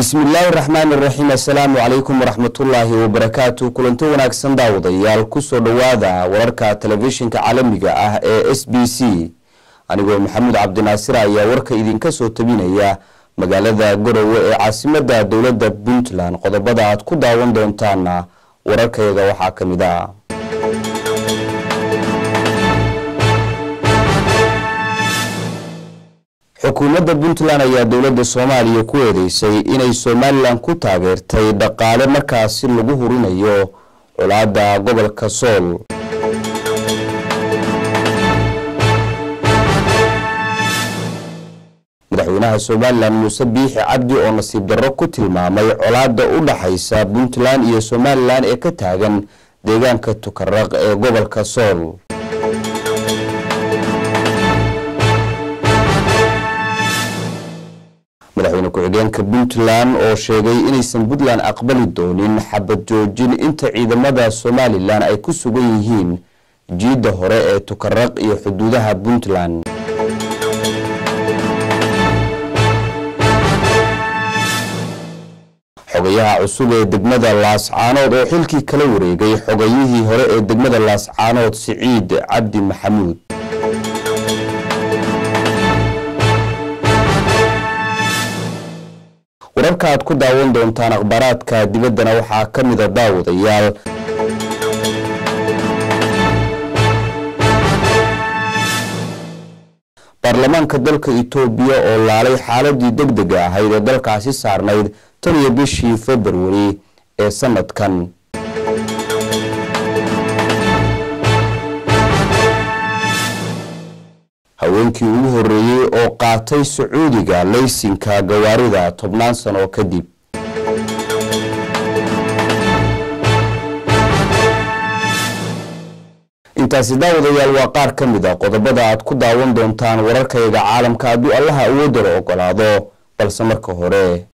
bismi illaahi raxmaan iraxiim assalaamu calaykum waraxmatullaahi wabarakaatu kulanti wanaagsan daawadayaal kusoo dhowaada wararka telefishinka caalamiga ah ee s b c anigoo maxamuud cabdinaasir ayaa warka idinka soo tabinaya magaalada garowe ee caasimada dowladda puntland qodobada aad ku daawan doontaana wararkayaga waxaa ka mid a xukuumadda puntland ayaa dowladda soomaaliya ku eedeysay inay somalilan ku taageertay dhaqaale markaasi lagu hurinayo colaada gobolka sool madaxweynaha somalilan muuse biixi cabdi oo nasiib darro ku tilmaamay colaada u dhaxaysa puntland iyo somalilan ee ka taagan deegaanka tukaraq ee gobolka sool madaxweyne ku-xigeenka puntland oo sheegay inaysan puntland aqbali doonin xabad joojin inta ciidamada somalilan ay ku sugan yihiin jiidda hore ee tukaraq iyo xuduudaha puntland xogayaha cusub ee degmada laascaanood oo xilkii kala wareegay xogayihii hore ee degmada laascaanood siciid cabdi maxamuud wararka aad ku daawan doontaan akhbaaraadka dibaddana waxaa ka mida daawadayaal baarlamaanka dalka itoobiya oo laalay xaaladii deg dega ahayd ee dalkaasi saarnayd tan iyo bishii februari ee sanadkan haweenkii ugu horeeyey oo qaatay sacuudiga laysinka gawaarida tobnaan sano kadib intaasi daawadayaal waa qaar ka mid a qodobada aad ku daawan doontaan wararkayaga caalamka hadduu allaha awoodala ogolaado balse marka hore